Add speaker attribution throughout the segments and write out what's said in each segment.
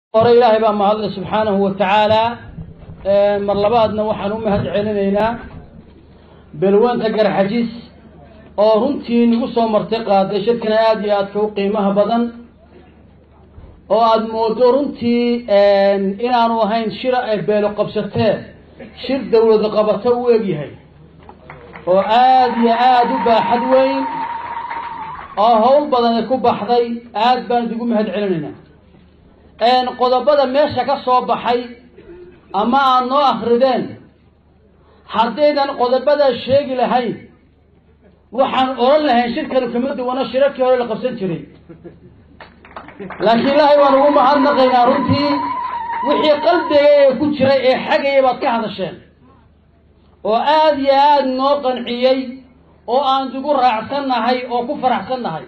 Speaker 1: hore ilaahay baa mahadle subxaanahu wa tacaala mar labaadna waxaan u mahad celinaynaa belwanta garxajis oo runtii nagu soo martay qaaday shirkana aada iyo aadka u qiimaha badan oo aada moodo runtii inaanu ahayn shira ay beelo qabsatee shir dawladu qabato u egyahay oo aada iyo aada u baaxad weyn oo hawl badan ay ku baxday aad baan idigu mahad celinaynaa qodobada meesha ka soo baxay ama aad noo akrideen haddaydan qodobadaa sheegi lahayn waxaan odhan lahayn shirkanu kama duwana shirarkii hore la qabsan jiray laakiin ilaahay waan ugu mahadnaqaynaa runtii wixii qalbiga ee ku jiray ee xagaya baad ka hadasheen oo aada iyo aada noo qanciyey oo aan idigu raacsannahay oo ku faraxsannahay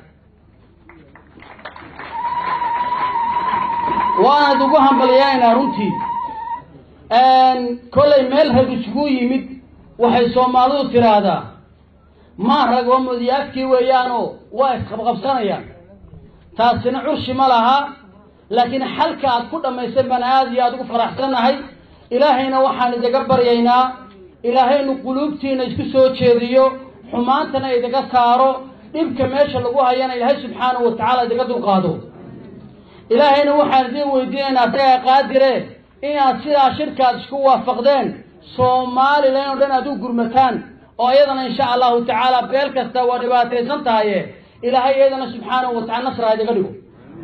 Speaker 1: waana idigu hambalyaynaa runtii kollay meel rag isugu yimid waxay soomaalidu tiraahdaa maa rag oo mudyaafkii weeyaanoo waa isqabqabsanayaan taasina curshi ma laha laakiin xalka aad ku dhammaysan baan aada iyo aada ugu faraxsannahay ilaahayna waxaan idaga baryaynaa ilaahaynu quluubtiina isku soo jeediyo xumaantana idaga saaro dhibka meesha lagu hayana ilaahay subxaanahu wa tacaala idaga dulqaado ilaahayna waxaan idin weydiinaynaa asagaa qaadire inaad sidaa shirkaad isku waafaqdeen somalilan oo dhan aad u gurmataan oo iyadana insha allahu tacaala beel kasta waa dhibaataysan tahaye ilaahay iyadana subxaanahu wa tacala nasraa idaga dhigo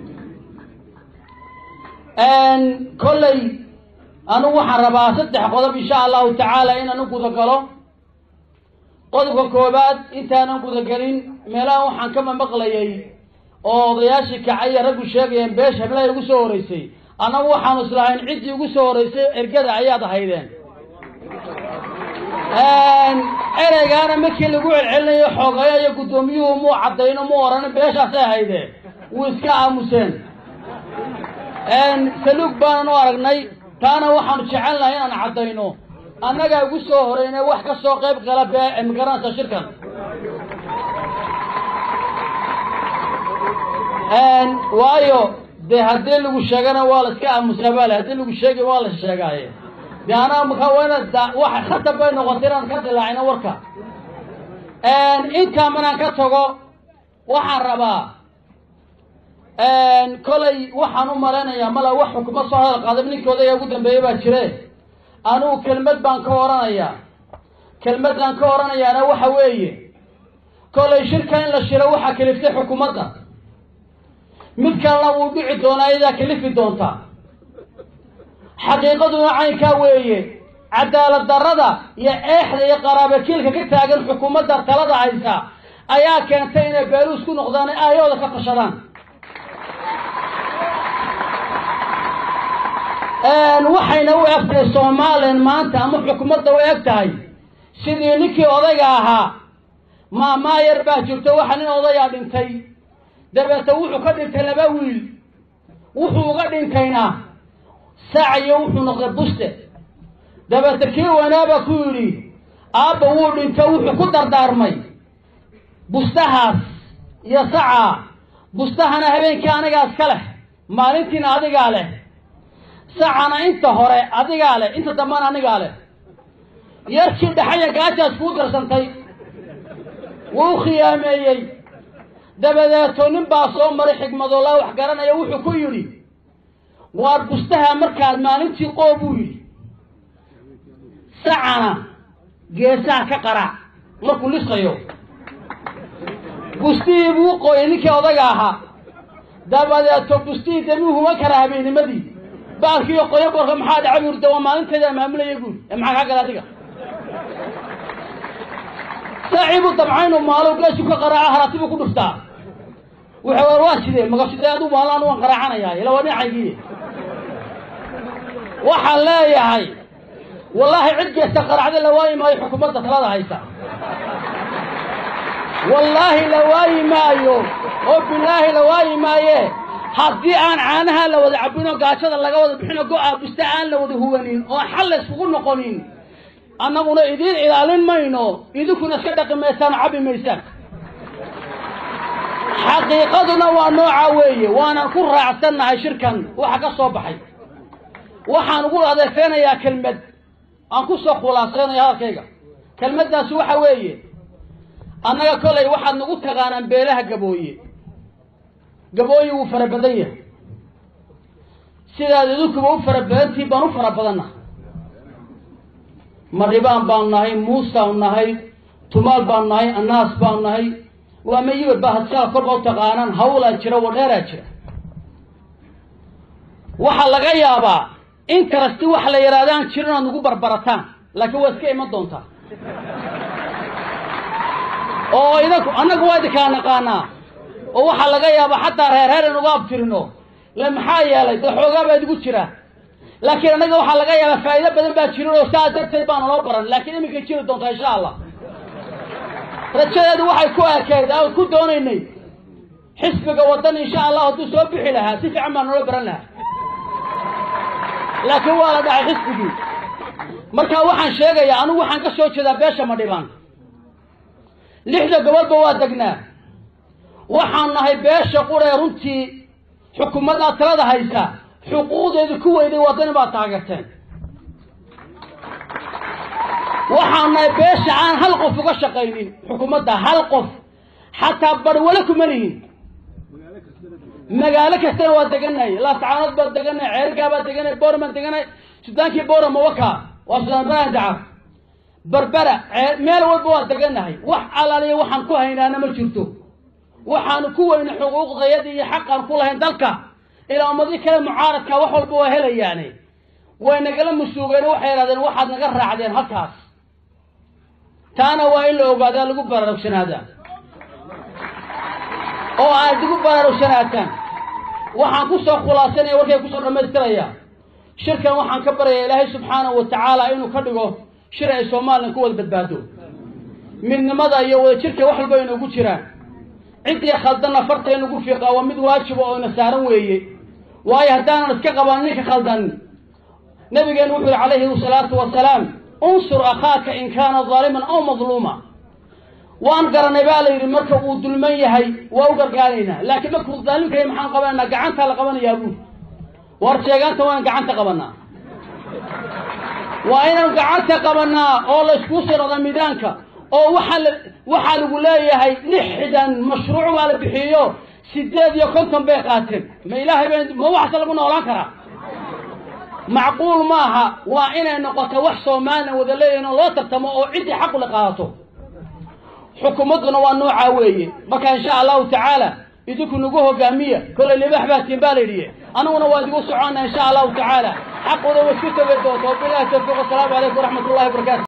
Speaker 1: kolley anugu waxaan rabaa saddex qodob insha allahu tacaala inaan u gudagalo qodobka koobaad intaanan gudagelin meelaha waxaan ka mamaqlayay oo odayaashii kacaya raggu sheegayeen beesha hablahay ugu soo horeysay annagu waxaanu islahayn ciddii ugu soo horeysay ergada ayaad ahaydeen ereygaana markii lagu celcelinayo xoogayo iyo guddoomiyuhu muu caddayno mu orana beeshaasay ahayde wuu iska aamuseen saluug baanan u aragnay taana waxaanu jecelnahay inaan caddayno annagaa ugu soo horeyne wax ka soo qayb gala bee magaranaysa shirkan waayo dee haddii lagu sheegana waa la iska aamusaa baale haddii lagu sheegay waa la sheegaaye de anaa maka wana waxa khatab bay noqotay inaan ka dilaacino warka intaa manaan ka tago waxaan rabaa kolay waxaan u malaynayaa mala wax xukuma soo hadal qaadab ninkii odayga ugu dambeeyey baa jire anugu kelmad baan ka oranayaa kelmadaan ka oranayaana waxa weeye kolay shirka in la shiro waxaa kaliftay xukuumadda mid kalena wuu dhici doonaa iyadaa kalifi doontaa xaqiiqaduna caynkaa weeye cadaalad darrada iyo eexda iyo qaraabakiilka ka taagan xukuumadda talada haysa ayaa keentay inay beeluus ku noqdaan aayooda ka tashadaan waxayna u eg tahay somalilan maanta ama xukuumadda u eg tahay sidii ninkii odayga ahaa maamaa yar baa jirto waxa nin odayaa dhintay dabeete wuxuu ka dhintay laba wiil wuxuu uga dhintayna saaciyo wuxuu noqday buste dabeete kii wanaaba ku yidhi aabba wuu dhinto wuxuu ku dardaarmay bustahaas iyo sacaa bustahana habeenkii anigaa iska leh maalintiina adigaa leh sacana inta hore adigaa leh inta dambana anigaa leh yarkii dhaxaya gaajaas kuu darsantay wuu khiyaameeyey dabadeeto nin baa soo maray xigmadoola wax garanaya wuxuu ku yidhi waar bustaha markaad maalintii qoo buu yidhi sacana geesaha ka qaraac markuu lisqayo bustihii buu qooyay ninkii odaga ahaa dabadeeto bustihii damiuhuma kara habeenimadii baalkiiyo qoyo borka maxaa dhaca buu yidhi waa maalinteeda maamulaya buuri ee maxaa kaa gala adiga saacii buu dabcaynu maalo geesu ka qaraaca harati buu ku dhuftaa wuxuu war waa sidee magasidee adu maalo anu waan qaraacanaya ila waa dhinacaygii waxaan leeyahay wallaahi cid geesta qaracda la waayi maayo xukuumadda talada haysa wallaahi la waayi maayo oo bilaahi la waayi maaye haddii aan caanaha la wada cabin oo gaajada laga wada bixin oo go-a buste aan la wada huwanin oo xal la iskugu noqonin annaguna idiin ilaalin mayno idinkuna iska dhaqi maysaan oo cabbi maysaan xaqiiqaduna waa noocaa weeye waanan ku raacsannahay shirkan waxa ka soo baxay waxaan ugu adeefeynayaa kelmad aan ku soo khulaaseynayo hadalkayga kelmaddaasi waxa weeye annaga kolay waxaad nagu taqaanaan beelaha gabooye gabooye wuu fara badan yahay sidaad idinkuba u fara badantihin baan u fara badanna maribaan baanu nahay muusaanu nahay tumaal baanu nahay annaas baanu nahay waa mayibad baa hadsala korba u taqaanaan hawlaa jira wadheeraa jira waxaa laga yaabaa interesti wax la yidhahdaan jiro inaad nagu barbarataan laakiin waa iska iman doontaa oo idinku annagu waa idinkaa naqaanaa oo waxaa laga yaabaa xataa reer reer inuga abtirino le maxaa yeelay dee xoogaa baa idigu jira laakiin annaga waxaa laga yaabaa faa'iido badan baa jirin oo saa darteed baana loo baran laakiin iminkay jiri doontaa insha allah rajadeedu waxay ku ekeyd aan ku doonaynay xisbiga waddan insha allah hadduu soo bixi lahaa si fiican baa noola baran lahaa laakiin waa la dhacay xisbigii marka waxaan sheegayaa anigu waxaan ka soo jeedaa beesha madhibaan lixda gobolba waa degnaa waxaan nahay beesha quree runtii xukuumaddaa talada haysa xuquuqdeedu ku weyday waddani baad taageerteen waxaan nahay beesha aan hal qof uga shaqaynin xukuumadda hal qof xataa barwale kuma lihin magaalo kastana waa deganay laascaanood baa deganay ceergaa baa deganay boorm baan deganay sudaankii boora mawaka waa sudaan ibrahim dacar berbera meel walba waa deganahay wax alaaliya waxaan ku haynaana ma jirto waxaanu ku weyna xuquuqdayadii iyo xaqaan ku lahayn dalka ilaa ummadii kale mucaaradka wax walba waa helayaane way nagala musuugeen waxay idhahdeen waxaad naga raacdeen halkaas taana waa in la ogaadaa lagu baraarugsanaada oo aad igu baraarugsanaatan waxaan ku soo khulaasanaya warkay kusoo dhammaystiraya shirkan waxaan ka baraya ilaahay subxaanahu wa tacaala inuu ka dhigo shir ay somalilan ku wada badbaado midnimada iyo wadajirka wax walba inugu jiraan ciddii khaldanna farta inugu fiiqaa waa mid waajiba oo ina saaran weeye waayo haddaanan iska qaban ninka khaldan nabigeenu wuxuu yihi calayhi salaatu wasalaam unsur akhaaka in kaana daaliman aw madluuma waan garanay baa la yidhi marka uu dulman yahay waa u gargaaraynaa laakiin markuu daalimka yahay maxaan qabanaynaa gacantaa la qabanayaa buuri war sheegaanta waan gacanta qabanaa waa inaan gacanta qabanaa oo layskuu sirada midaanka oo waxaa la waxaa lagu leeyahay lixdan mashruuc baa la bixiyo sideed iyo konton bay qaateen ma ilaahay ba ma waxaase lagu noolaan karaa macquul maaha waa inay noqoto wax soomaaliya wada leeyihin oo loo tartamo oo ciddii xaqu la qaadato xukuumadduna waa noocaa weeye marka insha allahu tacaala idinku nagu hogaamiya kollay libax baa tiin baa la yidhi aniguna waa idigu soconna insha allahu tacaala xaqooda way isku tegi doonta wabilahi tawfiiq wasalaamu calaykum waraxmat ullahi wabarakatu